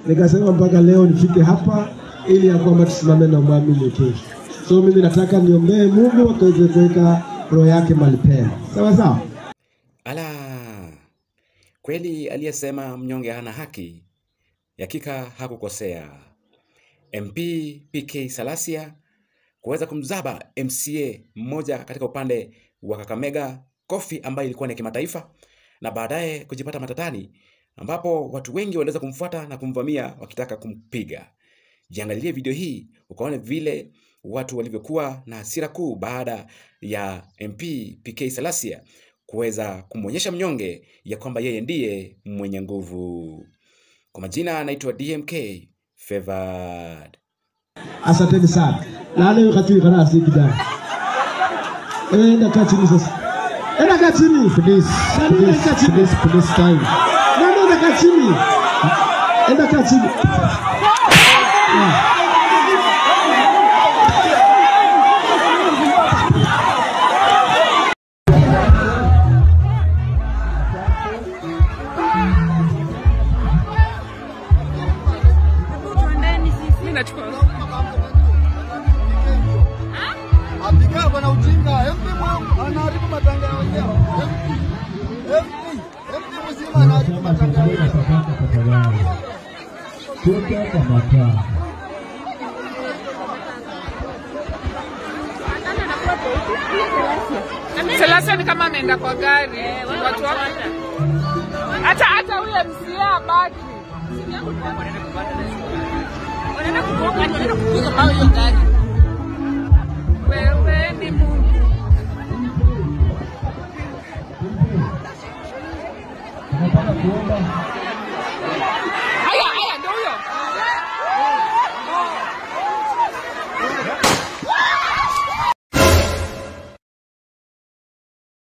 nikasema mpaka leo nifike hapa ili ya kwamba tusimame na mwamini kesho. So mimi nataka niombee Mungu akaweze kuweka roho yake mahali pema, sawa sawa. Ala, kweli aliyesema mnyonge hana haki, hakika hakukosea. MP PK Salasia kuweza kumzaba MCA mmoja katika upande wa Kakamega Kofi ambayo ilikuwa ni ya kimataifa na baadaye kujipata matatani ambapo watu wengi waliweza kumfuata na kumvamia wakitaka kumpiga. Jiangalilie video hii ukaone vile watu walivyokuwa na hasira kuu baada ya MP PK Salasia kuweza kumwonyesha mnyonge ya kwamba yeye ndiye mwenye nguvu. Kwa majina anaitwa DMK Favored. Asanteni sana. Lale wakati kana asikida. Enda kaa chini sasa. Enda kaa chini. Please, Nani please, enda kaa chini? please, please, time. Nani enda kaa chini? Enda kaa chini. Mimi nachukua Apiga bwana ujinga. MP mwangu anaharibu matanga ya wenyewe. MP. MP. MP mzima anaharibu matanga ya wenyewe. Selasa ni kama ameenda kwa gari. Watu wako hata hata huyo MCA abaki. Wewe ni Mungu. Tunataka kuomba